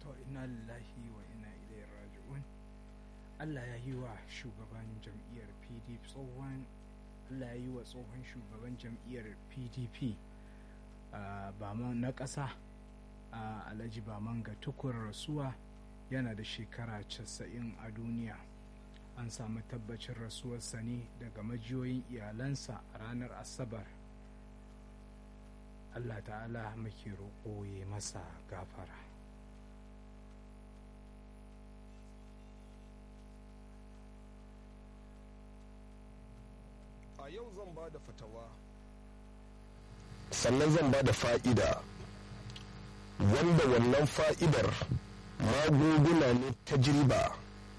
to inna lillahi wa inna ilaihi raji'un Allah ya yi wa shugaban jam'iyyar PDP tsohon Allah ya yi wa tsohon shugaban jam'iyyar PDP na ƙasa Alhaji Bamanga tukur rasuwa yana da shekara 90 a duniya an samu tabbacin rasuwarsa ne daga majiyoyin iyalansa a ranar asabar Allah ta'ala muke roƙo ya masa gafara a yau zan ba da fatawa sannan zan ba da fa'ida wanda wannan fa'idar magunguna ne ta jirba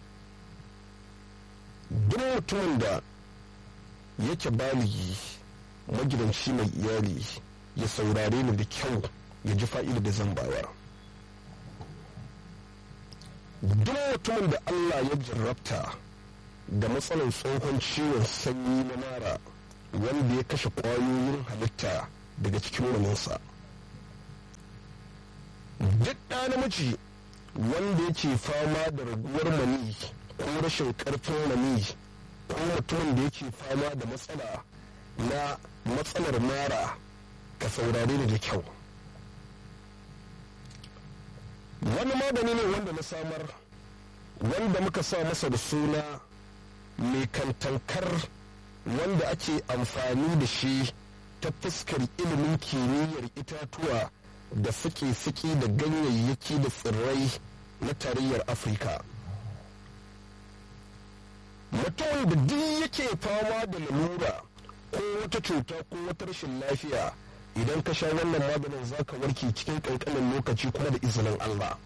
duk mutumin da yake baligi magidanci mai iyali ya saurare ni da kyau ya ji fa'ida da zan bayar duk mutumin da allah ya jarrabta da matsalar tsohon ciwon sanyi na mara wanda ya kashe ƙwayoyin halitta daga cikin maninsa duk ɗa namiji wanda yake fama da raguwar mani ko rashin ƙarfin mani ko mutumin da yake fama da matsala na matsalar mara ka saurare da kyau wani magani ne wanda na samar wanda muka sa masa da suna mai kantankar wanda ake amfani da shi ta fuskar ilimin kimiyyar itatuwa da suke-suke da ganyayyaki da tsirrai na tarayyar afirka mutum da duk yake fama da lalura ko wata cuta ko wata rashin lafiya idan ka sha wannan maganin za ka warke cikin kankanin lokaci kuma da izinin allah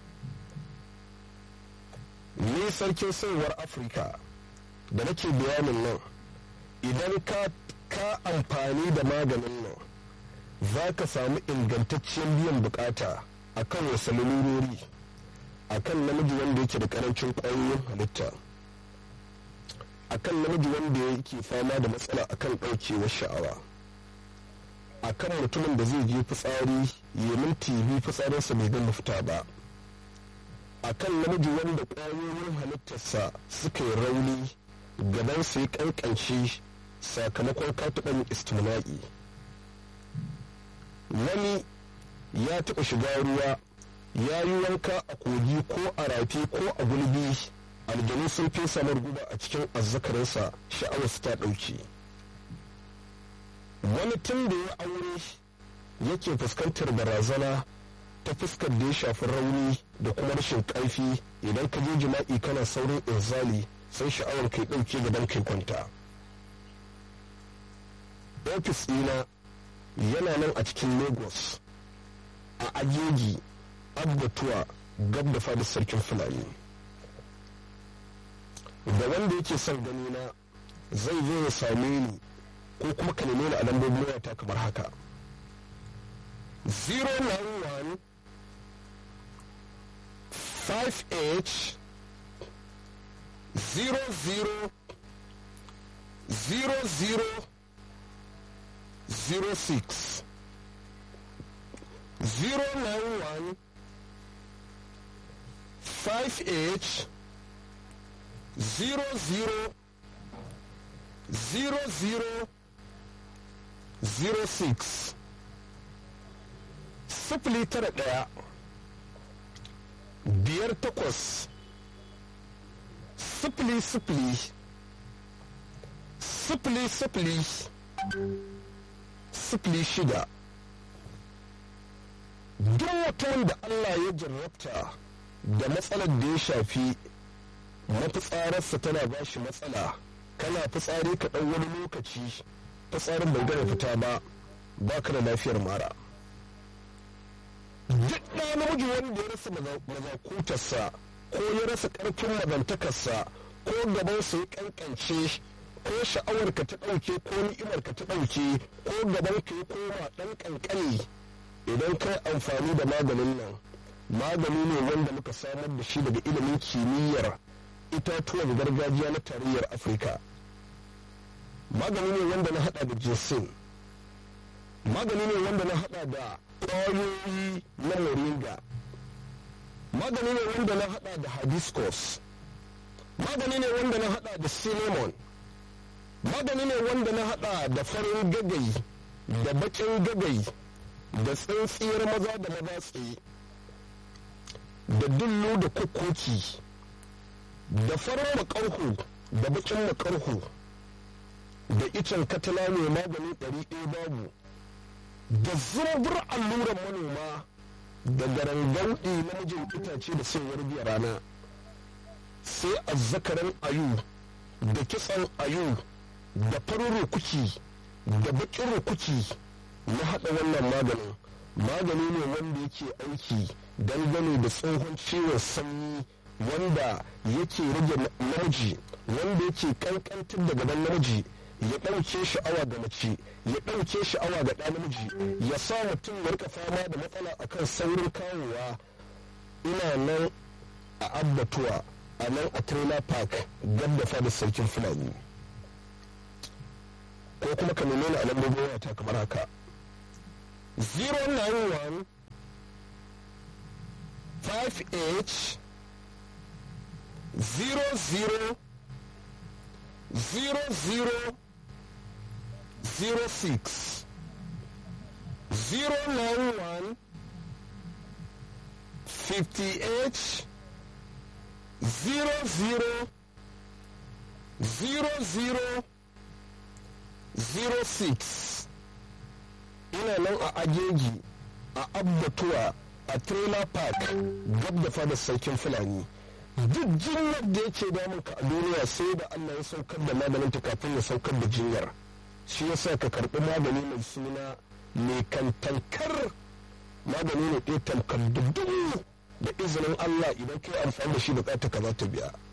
ni sarkin sauwar afirka da nake bayanin nan idan ka ka amfani da maganin nan za ka samu ingantacciyar biyan bukata a kan wasu lalurori a kan namiji wanda yake da karancin ƙwayoyin halitta a kan namiji wanda yake fama da matsala a kan ɗaukewar sha'awa a kan mutumin da zai je fitsari ya minti biyu fitsarinsa bai gama fita ba a kan namiji wanda ƙwayoyin halittarsa suka yi rauni gabansa ya ƙanƙance sakamakon katuɓan istimna'i wani ya taɓa shiga ruwa ya yi wanka a kogi ko a rafi ko a gulbi aljanu sun fesa guba a cikin azzakarinsa sha'awarsa ta ɗauki wani tun da ya aure yake fuskantar barazana ta fuskar da ya shafi rauni da kuma rashin ƙarfi idan ka je jima'i kana saurin inzali sai sha'awar kai ɗauke gaban kai kwanta ofis ɗina yana nan a cikin lagos a ajeji abbatuwa gab da fadar sarkin fulani da wanda yake son gani na zai zo ya same ni ko kuma ka neme ni a lambobin wayata kamar haka 091 5h 00 00 06 091 5H 00 00 06 sifili tara ɗaya biyar takwas sifili sifili sifili sifili sifili shida duk mutumin da Allah ya jarrabta da matsalar da ya shafi mafitsararsa tana ba shi matsala kana fitsari ka ɗan wani lokaci fitsarin bai gana fita ba ba ka da lafiyar mara duk ɗa namiji wanda ya rasa mazakutarsa ko ya rasa ƙarfin mazantakarsa ko gabansa ya ƙanƙance ko sha'awarka ta ɗauke ko ni'imarka ta ɗauke ko gabanka ya koma ɗan ƙanƙani idan kai amfani da maganin nan magani ne wanda muka samar da shi daga ilimin kimiyyar itatuwan gargajiya na tarayyar afirka magani ne wanda na hada da jinsin magani ne wanda na hada da ƙwayoyi na moringa magani ne wanda na hada da hibiscus magani ne wanda na hada da cinnamon magani ne wanda na hada da farin gagai da bakin gagai da tsintsiyar maza da maza tsaye da dullu da kukuki da farin makarhu da bakin makarhu da icen katala mai magani ɗari ɗaya babu da zumbur alluran manoma da garangauɗi namijin itace da sayar biya rana sai azzakaran ayu da kitsan ayu da farin rukuki da bakin rukuki na haɗa wannan maganin magani ne wanda yake aiki dangane da tsohon ciwon sanyi wanda yake rage namiji wanda yake kankantar da gaban namiji ya ɗauke sha'awa ga mace ya ɗauke sha'awa ga ɗa namiji ya sa mutum ya rika fama da matsala akan saurin kawowa ina nan a abbatuwa a nan a trailer park gab da fadar sarkin fulani ko kuma ka nemi ni a lambobin wayata kamar haka 091 5h 00 00 06 091 58 00 00 06 ina nan a ajeji a abbatuwa a trailer park gab da fadar sarkin fulani duk jinyar da yake damun ka a duniya sai da allah ya saukar da maganin ta kafin ya saukar da jinyar shi yasa ka karɓi magani mai suna mai kantankar magani ne ɗaya tamkar dubu da izinin allah idan kai amfani da shi bukata ka za ta biya